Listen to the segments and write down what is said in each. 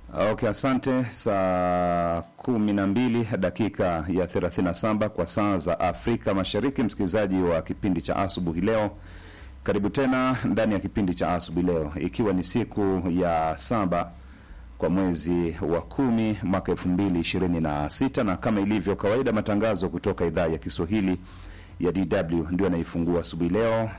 Okay, asante. Saa kumi na mbili dakika ya 37 kwa saa za Afrika Mashariki, msikilizaji wa kipindi cha asubuhi leo, karibu tena ndani ya kipindi cha asubuhi leo, ikiwa ni siku ya saba kwa mwezi wa kumi mwaka elfu mbili ishirini na sita na kama ilivyo kawaida, matangazo kutoka idhaa ya Kiswahili ya DW ndio anaifungua asubuhi leo,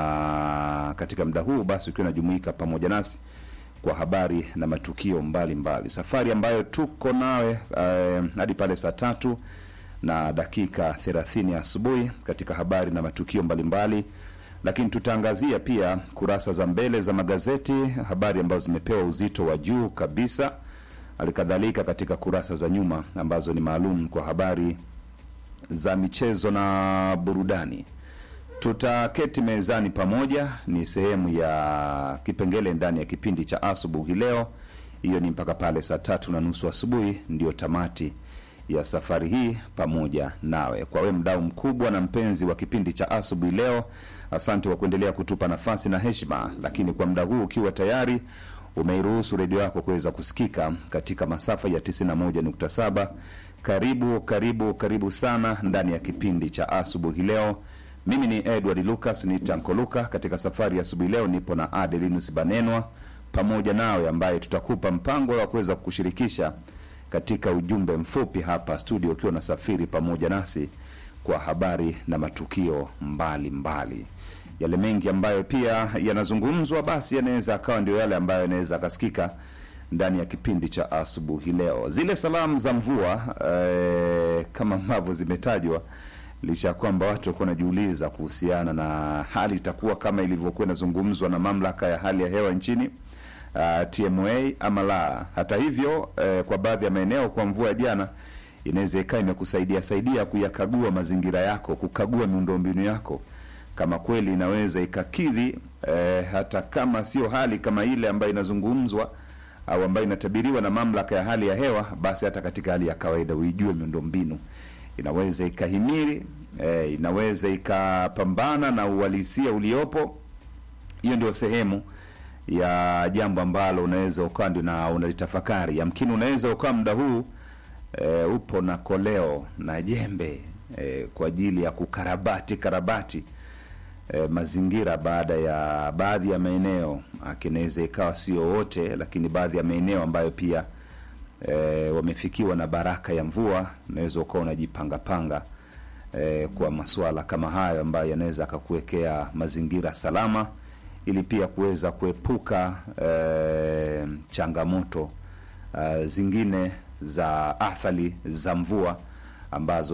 na katika muda huu basi ukiwa unajumuika pamoja nasi kwa habari na matukio mbalimbali mbali. Safari ambayo tuko nawe eh, hadi pale saa tatu na dakika 30 asubuhi katika habari na matukio mbalimbali mbali. Lakini tutaangazia pia kurasa za mbele za magazeti, habari ambazo zimepewa uzito wa juu kabisa, halikadhalika katika kurasa za nyuma ambazo ni maalum kwa habari za michezo na burudani. Tutaketi mezani pamoja, ni sehemu ya kipengele ndani ya kipindi cha asubuhi leo. Hiyo ni mpaka pale saa tatu na nusu asubuhi, ndio tamati ya safari hii pamoja nawe. Kwa we mdau mkubwa na mpenzi wa kipindi cha asubuhi leo, asante kwa kuendelea kutupa nafasi na heshima. Lakini kwa muda huu ukiwa tayari umeiruhusu redio yako kuweza kusikika katika masafa ya 91.7, karibu karibu karibu sana ndani ya kipindi cha asubuhi leo. Mimi ni Edward Lucas ni Tanko Luka. Katika safari ya asubuhi leo nipo na Adelinus Banenwa pamoja nawe, ambaye tutakupa mpango wa kuweza kukushirikisha katika ujumbe mfupi hapa studio, ukiwa unasafiri pamoja nasi kwa habari na matukio mbalimbali mbali. Yale mengi ambayo pia yanazungumzwa, basi yanaweza akawa ndio yale ambayo yanaweza akasikika ndani ya kipindi cha asubuhi leo. Zile salamu za mvua eh, kama ambavyo zimetajwa licha ya kwamba watu walikuwa wanajiuliza kuhusiana na hali itakuwa kama ilivyokuwa inazungumzwa na mamlaka ya hali ya hewa nchini uh, TMA ama la. Hata hivyo eh, kwa baadhi ya maeneo kwa mvua ya jana inaweza ikawa imekusaidia saidia kuyakagua mazingira yako, kukagua miundombinu yako kama kweli inaweza ikakidhi eh, hata kama sio hali kama ile ambayo inazungumzwa au ambayo inatabiriwa na mamlaka ya hali ya hewa, basi hata katika hali ya kawaida uijue miundombinu inaweza ikahimili eh, inaweza ikapambana na uhalisia uliopo. Hiyo ndio sehemu ya jambo ambalo unaweza ukawa ndio na unalitafakari. Yamkini unaweza ukawa muda huu eh, upo na koleo na jembe eh, kwa ajili ya kukarabati karabati eh, mazingira baada ya baadhi ya maeneo, akinaweza ikawa sio wote, lakini baadhi ya maeneo ambayo pia e, wamefikiwa na baraka ya mvua, unaweza ukawa unajipangapanga e, kwa masuala kama hayo ambayo yanaweza akakuwekea mazingira salama, ili pia kuweza kuepuka e, changamoto e, zingine za athari za mvua ambazo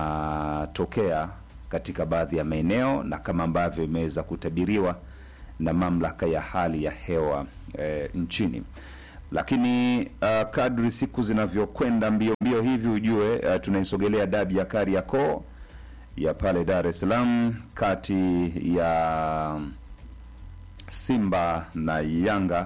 zinatokea katika baadhi ya maeneo na kama ambavyo imeweza kutabiriwa na mamlaka ya hali ya hewa e, nchini lakini uh, kadri siku zinavyokwenda mbio mbio hivi ujue uh, tunaisogelea dabi ya Kariakoo ya pale Dar es Salaam kati ya Simba na Yanga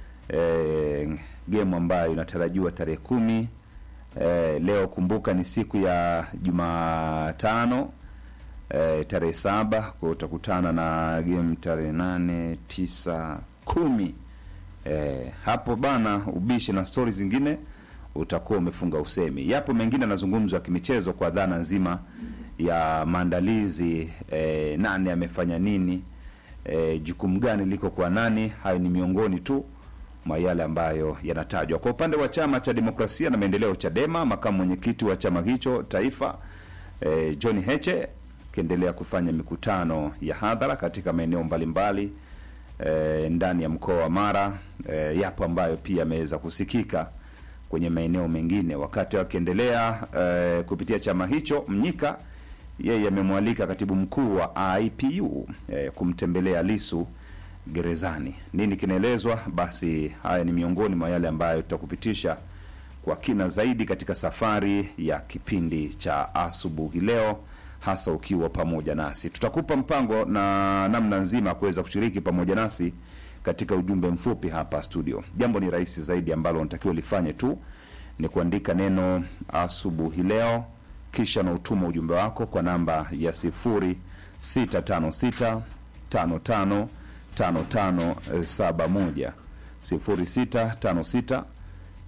eh, gemu ambayo inatarajiwa tarehe kumi eh, leo. Kumbuka ni siku ya Jumatano eh, tarehe saba kwa utakutana na game tarehe nane tisa kumi Eh, hapo bana ubishi na stori zingine utakuwa umefunga usemi. Yapo mengine yanazungumzwa ya kimichezo kwa dhana nzima ya maandalizi eh, nani amefanya nini eh, jukumu gani liko kwa nani. Hayo ni miongoni tu mwa yale ambayo yanatajwa. Kwa upande wa chama cha demokrasia na maendeleo Chadema, makamu mwenyekiti wa chama hicho taifa eh, John Heche akiendelea kufanya mikutano ya hadhara katika maeneo mbalimbali E, ndani ya mkoa wa Mara e, yapo ambayo pia yameweza kusikika kwenye maeneo mengine. Wakati wakiendelea e, kupitia chama hicho, Mnyika yeye amemwalika katibu mkuu wa IPU e, kumtembelea Lisu gerezani. Nini kinaelezwa? Basi haya ni miongoni mwa yale ambayo tutakupitisha kwa kina zaidi katika safari ya kipindi cha asubuhi leo hasa ukiwa pamoja nasi, tutakupa mpango na namna nzima kuweza kushiriki pamoja nasi katika ujumbe mfupi hapa studio. Jambo ni rahisi zaidi ambalo unatakiwa lifanye tu ni kuandika neno asubuhi leo, kisha na utuma ujumbe wako kwa namba ya sifuri sita tano sita tano tano tano tano saba moja sifuri sita tano sita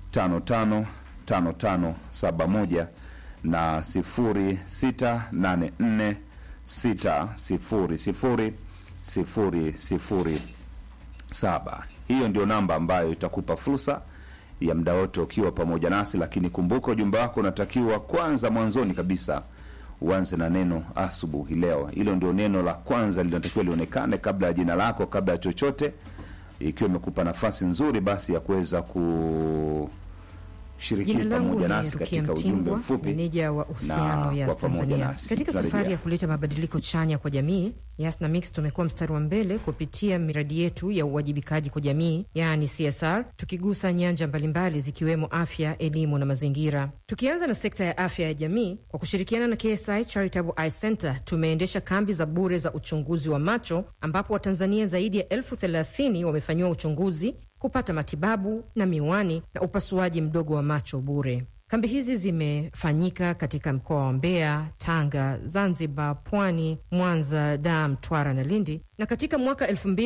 tano tano tano tano saba moja na sifuri sita nane nne sita sifuri sifuri sifuri sifuri saba. Hiyo ndio namba ambayo itakupa fursa ya muda wote ukiwa pamoja nasi, lakini kumbuka ujumbe wako unatakiwa kwanza, mwanzoni kabisa uanze na neno asubuhi leo. Hilo ndio neno la kwanza linatakiwa lionekane kabla ya jina lako, kabla ya chochote, ikiwa imekupa nafasi nzuri basi ya kuweza kushiriki Jina langu pamoja ni nasi Rukia katika ujumbe Mtingwa, mfupi. meneja wa uhusiano na Yas kwa pamoja Tanzania. nasi. Katika Tunarejea. safari ya kuleta mabadiliko chanya kwa jamii, Yas na Mix tumekuwa mstari wa mbele kupitia miradi yetu ya uwajibikaji kwa jamii, yaani CSR, tukigusa nyanja mbalimbali zikiwemo afya, elimu na mazingira. Tukianza na sekta ya afya ya jamii, kwa kushirikiana na KSI Charitable Eye Center tumeendesha kambi za bure za uchunguzi wa macho, ambapo Watanzania zaidi ya elfu thelathini wamefanyiwa uchunguzi kupata matibabu na miwani na upasuaji mdogo wa macho bure. Kambi hizi zimefanyika katika mkoa wa Mbeya, Tanga, Zanzibar, Pwani, Mwanza, Dar, Mtwara na Lindi, na katika mwaka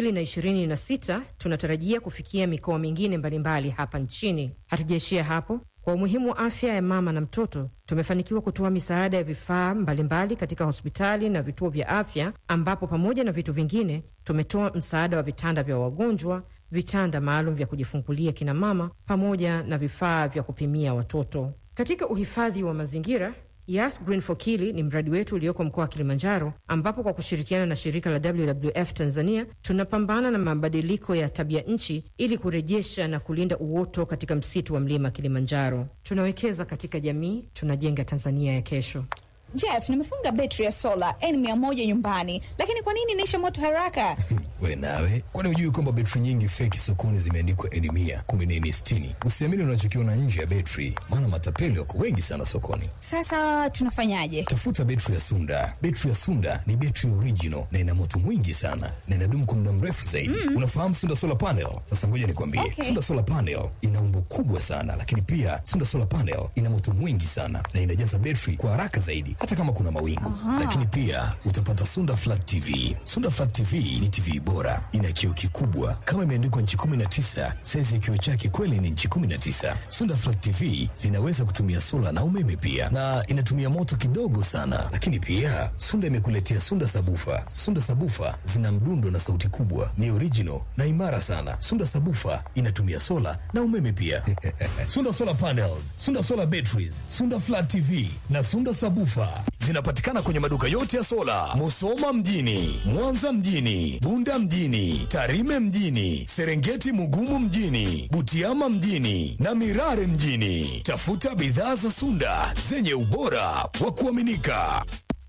2026 tunatarajia kufikia mikoa mingine mbalimbali hapa nchini. Hatujaishia hapo. Kwa umuhimu wa afya ya mama na mtoto, tumefanikiwa kutoa misaada ya vifaa mbalimbali katika hospitali na vituo vya afya, ambapo pamoja na vitu vingine tumetoa msaada wa vitanda vya wagonjwa, vitanda maalum vya kujifungulia kina mama, pamoja na vifaa vya kupimia watoto. Katika uhifadhi wa mazingira Yas Green for Kili ni mradi wetu ulioko mkoa wa Kilimanjaro, ambapo kwa kushirikiana na shirika la WWF Tanzania tunapambana na mabadiliko ya tabia nchi ili kurejesha na kulinda uoto katika msitu wa mlima Kilimanjaro. Tunawekeza katika jamii, tunajenga Tanzania ya kesho. Jeff, nimefunga betri ya sola N100 nyumbani, lakini kwa nini inaisha moto haraka? We nawe, kwani hujui kwamba betri nyingi feki sokoni zimeandikwa N mia kumi na nne sitini? Usiamini unachokiona nje ya betri, maana matapeli wako wengi sana sokoni. Sasa tunafanyaje? Tafuta betri ya Sunda. Betri ya Sunda ni betri original na ina moto mwingi sana na inadumu kwa muda mrefu zaidi. Unafahamu Sunda solar panel? Sasa ngoja nikwambie, Okay. Sunda solar panel ina umbo kubwa sana, lakini pia Sunda solar panel ina moto mwingi sana na inajaza betri kwa haraka zaidi, hata kama kuna mawingu. Lakini pia utapata Sunda flat TV. Sunda flat TV ni TV bora, ina kioo kikubwa kama imeandikwa nchi 19. Saizi ya kioo chake kweli ni nchi 19. Sunda flat TV zinaweza kutumia sola na umeme pia, na inatumia moto kidogo sana. Lakini pia Sunda imekuletea Sunda sabufa. Sunda sabufa zina mdundo na sauti kubwa, ni original na imara sana. Sunda sabufa inatumia sola na umeme pia. Sunda solar panels, Sunda solar batteries, Sunda flat TV na Sunda sabufa zinapatikana kwenye maduka yote ya sola, Musoma mjini, Mwanza mjini, Bunda mjini, Tarime mjini, Serengeti Mugumu mjini, Butiama mjini na Mirare mjini. Tafuta bidhaa za Sunda zenye ubora wa kuaminika.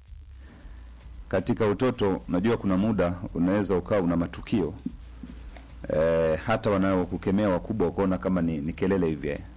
katika utoto unajua kuna muda unaweza ukawa una matukio e, hata wanaokukemea wakubwa ukaona kama ni, ni kelele hivi eh.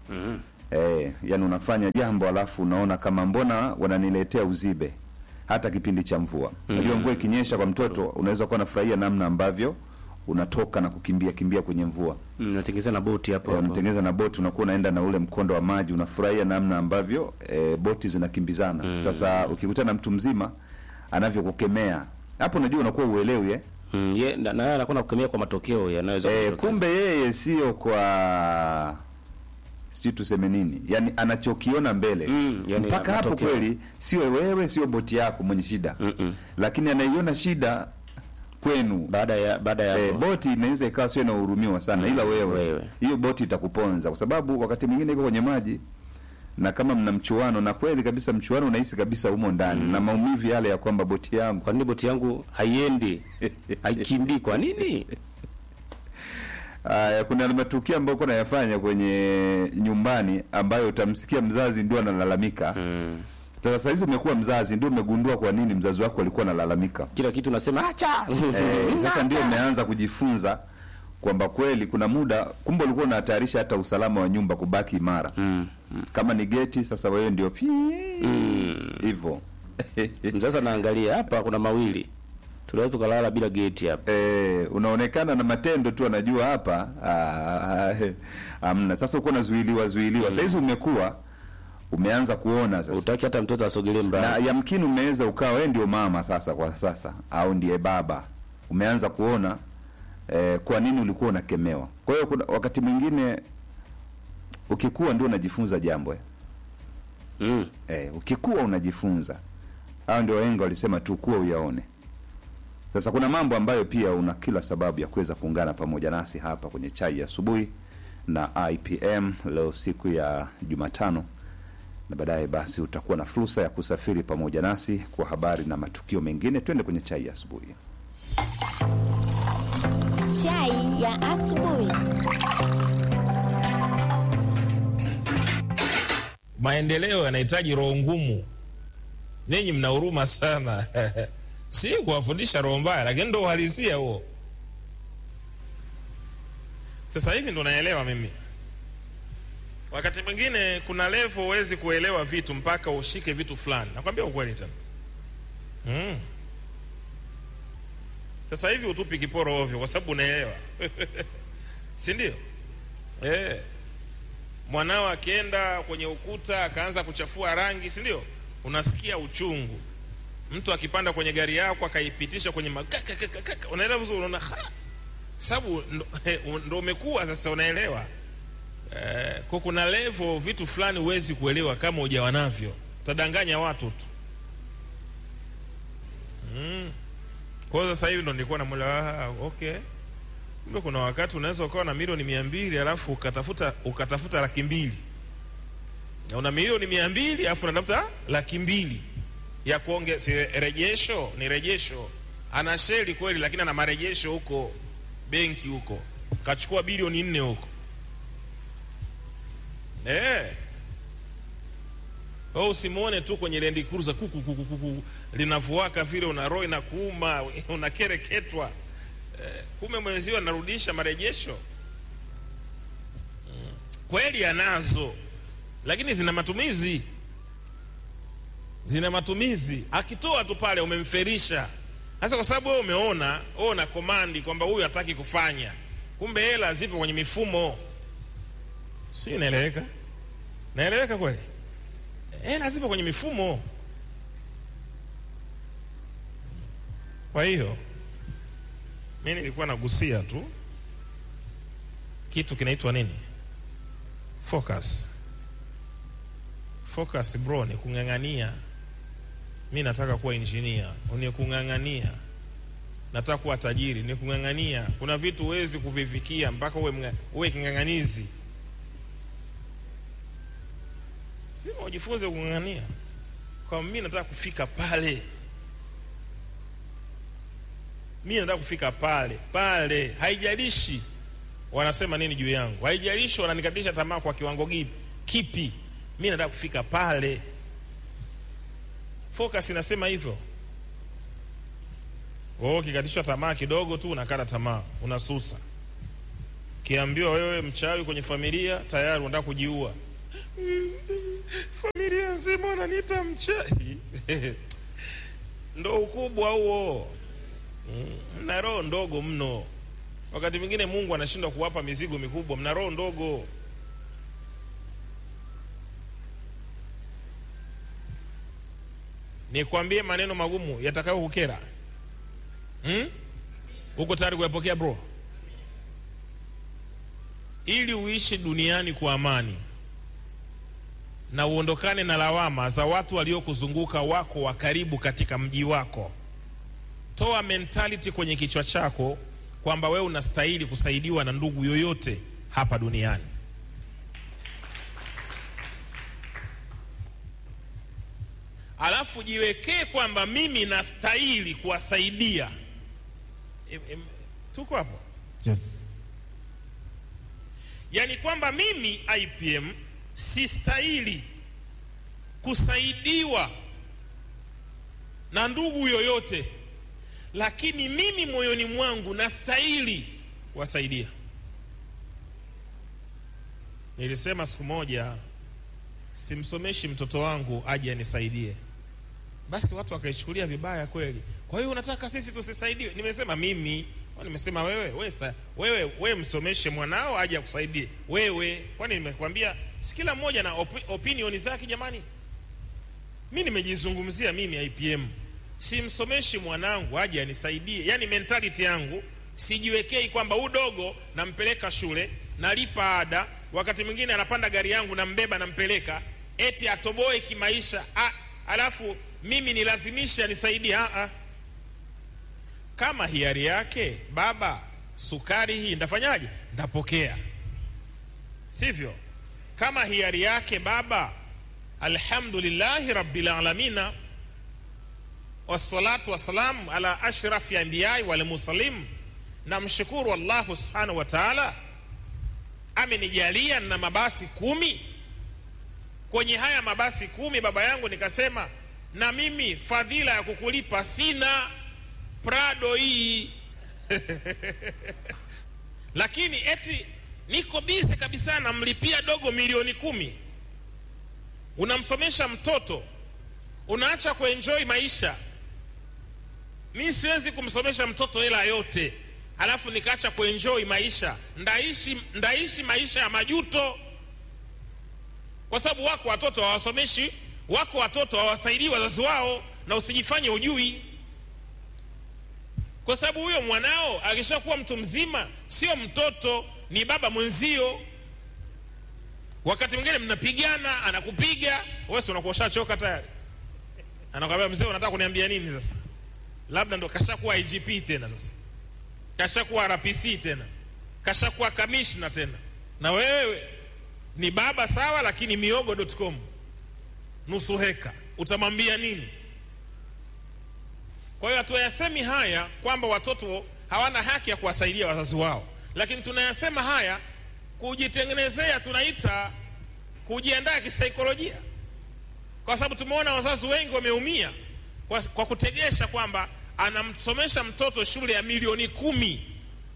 e, yani unafanya jambo alafu unaona kama mbona wananiletea uzibe hata kipindi cha mvua unajua mvua ikinyesha kwa mtoto unaweza kuwa nafurahia namna ambavyo unatoka na kukimbia kimbia kwenye mvua Mm, natengeneza na boti hapo Eh, hapo. unatengeneza na boti unakuwa unaenda na ule mkondo wa maji unafurahia namna ambavyo e, boti zinakimbizana sasa ukikutana na mtu mzima anavyokukemea hapo unajua unakuwa uelewi eh? Mm, ye, na, na anakuwa nakukemea kwa matokeo yanayoweza e, kutokea. kumbe yeye sio kwa sijui tuseme nini yani anachokiona mbele Mm, yani mpaka hapo matokeo. kweli sio wewe sio boti yako mwenye shida Mm-mm. lakini anaiona shida kwenu baada ya baada ya Eh, hapo. boti inaweza ikawa sio inahurumiwa sana ila wewe wewe. hiyo boti itakuponza kwa sababu wakati mwingine iko kwenye maji na kama mna mchuano na kweli kabisa mchuano unahisi kabisa humo ndani na maumivu yale ya kwamba boti yangu kwa nini boti yangu haiendi haikimbii kwa nini Aya, kuna matukio ambayo uko nayafanya kwenye nyumbani ambayo utamsikia mzazi ndio analalamika. Sasa saa hizi umekuwa mzazi ndio umegundua kwa nini mzazi wako alikuwa analalamika. kila kitu nasema acha Eh, Sasa ndio umeanza kujifunza kwamba kweli kuna muda kumbe ulikuwa unahatarisha hata usalama wa nyumba kubaki imara. Kama ni geti sasa wewe ndio pi hivyo. sasa naangalia hapa kuna mawili tunaweza tukalala bila geti hapa Eh, unaonekana na matendo tu anajua hapa ah, amna. Sasa uko nazuiliwa zuiliwa. Sasa hizi umekuwa umeanza kuona sasa. utaki hata mtoto asogelee na mradi yamkini umeweza ukawa wewe ndio mama sasa kwa sasa au ndiye baba umeanza kuona eh, kwa nini ulikuwa unakemewa kwa hiyo kuna wakati mwingine ukikuwa ndio unajifunza jambo eh. mm. Eh, ukikuwa unajifunza. Hao ndio wahenga walisema tu kuwa uyaone. Sasa kuna mambo ambayo pia una kila sababu ya kuweza kuungana pamoja nasi hapa kwenye chai ya asubuhi na IPM leo siku ya Jumatano, na baadaye basi utakuwa na fursa ya kusafiri pamoja nasi kwa habari na matukio mengine. Twende kwenye chai ya asubuhi. Chai ya asubuhi. Maendeleo yanahitaji roho ngumu. Ninyi mna huruma sana si kuwafundisha roho mbaya, lakini ndo uhalisia huo. Sasa hivi ndo naelewa mimi. Wakati mwingine kuna level huwezi kuelewa vitu mpaka ushike vitu fulani. Nakwambia ukweli tena. Mm. Sasa hivi utupi kiporo ovyo kwa sababu unaelewa. si ndio? Eh. Mwanao akienda kwenye ukuta akaanza kuchafua rangi, si ndio? Unasikia uchungu. Mtu akipanda kwenye gari yako akaipitisha kwenye makaka, unaelewa vizuri, unaona ha, sababu ndo, ndo umekuwa sasa, unaelewa eh, kwa kuna level vitu fulani huwezi kuelewa kama hujawa navyo, utadanganya watu tu mm. Kwa hiyo sasa hivi ndo nilikuwa namwelewa, ah, okay kumbe kuna wakati unaweza ukawa na milioni mia mbili alafu ukatafuta ukatafuta laki mbili na una milioni mia mbili alafu unatafuta laki mbili ya kuonge si rejesho ni rejesho ana sheli kweli lakini ana marejesho huko benki huko kachukua bilioni nne huko eh wewe usimuone tu kwenye Land Cruiser kuku kuku kuku linavuaka vile una roho na kuuma unakereketwa eh, kume mwenzio anarudisha marejesho mm. kweli anazo lakini zina matumizi zina matumizi akitoa tu pale umemferisha sasa kwa sababu wewe umeona wewe una komandi kwamba huyu hataki kufanya kumbe hela zipo kwenye mifumo si inaeleweka naeleweka kweli hela zipo kwenye mifumo kwa hiyo mi nilikuwa nagusia tu kitu kinaitwa nini focus focus bro ni kung'ang'ania mi nataka kuwa injinia ni kung'ang'ania nataka kuwa tajiri ni kung'ang'ania kuna vitu huwezi kuvifikia mpaka uwe, mga, uwe king'ang'anizi lazima ujifunze kung'ang'ania kwa mi nataka kufika pale mi nataka kufika pale pale haijalishi wanasema nini juu yangu haijalishi wananikatisha tamaa kwa kiwango gipi kipi mi nataka kufika pale focus inasema hivyo wewe ukikatishwa tamaa kidogo tu unakata tamaa unasusa kiambiwa wewe mchawi kwenye familia tayari unataka kujiua familia nzima wananiita mchawi ndo ukubwa huo mm. mna roho ndogo mno wakati mwingine mungu anashindwa kuwapa mizigo mikubwa mna roho ndogo nikwambie maneno magumu yatakayo kukera hmm? uko tayari kuyapokea bro ili uishi duniani kwa amani na uondokane na lawama za watu waliokuzunguka wako wa karibu katika mji wako toa mentality kwenye kichwa chako kwamba wewe unastahili kusaidiwa na ndugu yoyote hapa duniani alafu jiwekee kwamba mimi nastahili kuwasaidia Em- em, tuko hapo Yes. yaani kwamba mimi IPM sistahili kusaidiwa na ndugu yoyote, lakini mimi moyoni mwangu nastahili kuwasaidia. Nilisema siku moja, simsomeshi mtoto wangu aje anisaidie, basi watu wakaichukulia vibaya kweli. Kwa hiyo unataka sisi tusisaidiwe? Nimesema mimi Kwani nimesema wewe wewe, sa, wewe wewe msomeshe mwanao aje akusaidie wewe. Kwani nimekwambia si kila mmoja na opi, opinioni zake jamani? Mi nimejizungumzia mimi IPM, simsomeshi mwanangu aje anisaidie. Yani mentality yangu sijiwekei kwamba udogo nampeleka shule, nalipa ada, wakati mwingine anapanda gari yangu nambeba nampeleka eti atoboe kimaisha ah, alafu mimi nilazimisha nisaidie ah, ah. kama hiari yake baba sukari hii ndafanyaje ndapokea sivyo kama hiari yake baba alhamdulillahi rabbil alamina wassalatu wassalam ala ashrafi ambiyai walmursalin namshukuru allahu subhanahu wa taala amenijalia na mabasi kumi kwenye haya mabasi kumi baba yangu nikasema na mimi fadhila ya kukulipa sina prado hii lakini eti niko bize kabisa namlipia dogo milioni kumi unamsomesha mtoto unaacha kuenjoy maisha mi siwezi kumsomesha mtoto hela yote alafu nikaacha kuenjoy maisha ndaishi, ndaishi maisha ya majuto kwa sababu wako watoto hawasomeshi wako watoto hawasaidii wazazi wao na usijifanye ujui kwa sababu huyo mwanao akishakuwa mtu mzima sio mtoto ni baba mwenzio wakati mwingine mnapigana anakupiga wesi unakuwa ushachoka tayari anakwambia mzee unataka kuniambia nini sasa labda ndo kashakuwa igp tena sasa kashakuwa rpc tena kashakuwa kamishna tena na wewe ni baba sawa lakini miogo.com nusu heka utamwambia nini kwa hiyo hatuyasemi haya kwamba watoto hawana haki ya kuwasaidia wazazi wao lakini tunayasema haya kujitengenezea tunaita kujiandaa kisaikolojia kwa sababu tumeona wazazi wengi wameumia kwa, kwa kutegesha kwamba anamsomesha mtoto shule ya milioni kumi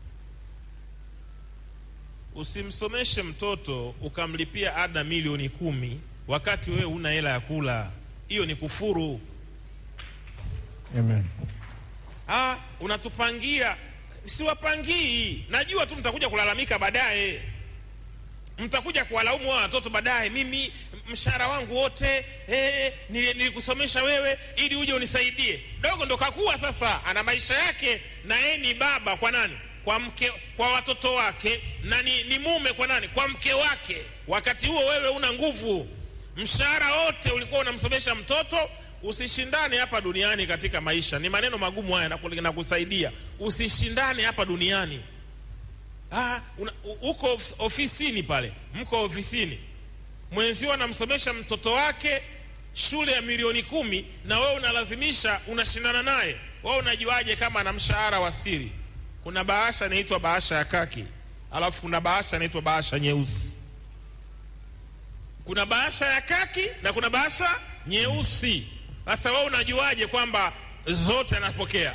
usimsomeshe mtoto ukamlipia ada milioni kumi wakati wewe una hela ya kula hiyo ni kufuru Amen. ah, unatupangia siwapangii najua tu mtakuja kulalamika baadaye mtakuja kuwalaumu wa watoto baadaye mimi mshahara wangu wote eh, nilikusomesha wewe ili uje unisaidie dogo ndo kakuwa sasa ana maisha yake na yeye ni baba kwa nani kwa mke kwa watoto wake na ni, ni mume kwa nani kwa mke wake wakati huo wewe una nguvu mshahara wote ulikuwa unamsomesha mtoto usishindane hapa duniani katika maisha ni maneno magumu haya nakusaidia usishindane hapa duniani ah, una, uko ofisini pale mko ofisini mwenzio anamsomesha mtoto wake shule ya milioni kumi na wewe unalazimisha unashindana naye wewe unajuaje kama ana mshahara wa siri kuna bahasha inaitwa bahasha ya kaki alafu kuna bahasha inaitwa bahasha nyeusi kuna bahasha ya kaki na kuna bahasha nyeusi sasa wewe unajuaje kwamba zote anapokea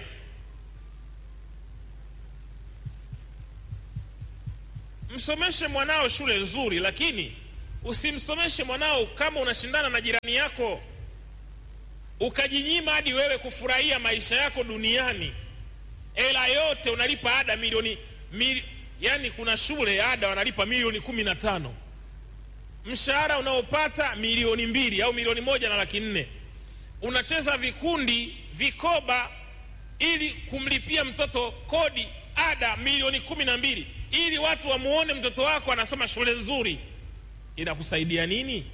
msomeshe mwanao shule nzuri lakini usimsomeshe mwanao kama unashindana na jirani yako ukajinyima hadi wewe kufurahia maisha yako duniani hela yote unalipa ada milioni mil, yani kuna shule ada wanalipa milioni kumi na tano mshahara unaopata milioni mbili au milioni moja na laki nne unacheza vikundi vikoba ili kumlipia mtoto kodi ada milioni kumi na mbili ili watu wamuone mtoto wako anasoma shule nzuri inakusaidia nini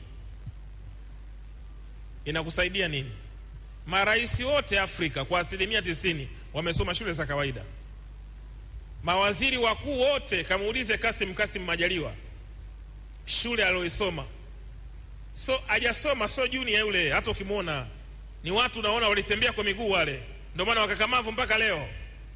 inakusaidia nini marais wote afrika kwa asilimia tisini wamesoma shule za kawaida mawaziri wakuu wote kamuulize kasim kasim majaliwa shule aliyoisoma so hajasoma so junior yule hata ukimwona ni watu unaona walitembea kwa miguu wale ndio maana wakakamavu mpaka leo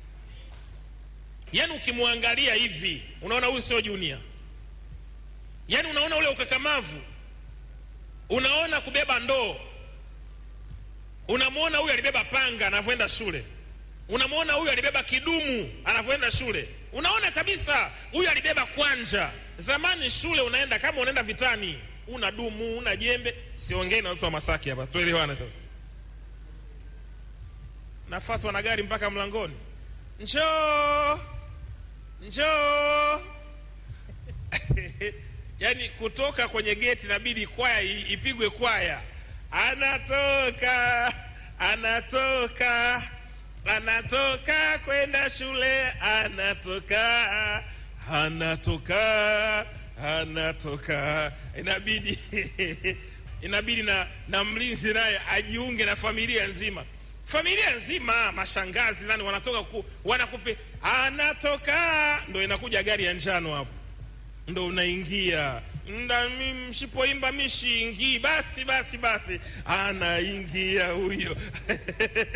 yaani ukimwangalia hivi unaona huyu sio junior yaani unaona ule ukakamavu unaona kubeba ndoo unamwona huyu alibeba panga anavyoenda shule unamwona huyu alibeba kidumu anavyoenda shule unaona kabisa huyu alibeba kwanja zamani shule unaenda kama unaenda vitani una dumu una jembe siongei na watu wa masaki hapa tuelewane sasa nafatwa na gari mpaka mlangoni njoo njoo yaani kutoka kwenye geti inabidi kwaya ipigwe kwaya anatoka anatoka anatoka kwenda shule anatoka anatoka anatoka inabidi inabidi na, na mlinzi naye ajiunge na familia nzima familia nzima mashangazi nani wanatoka ku, wanakupe anatoka ndo inakuja gari ya njano hapo ndo unaingia nda mi mshipoimba mishiingii basi basi basi anaingia huyo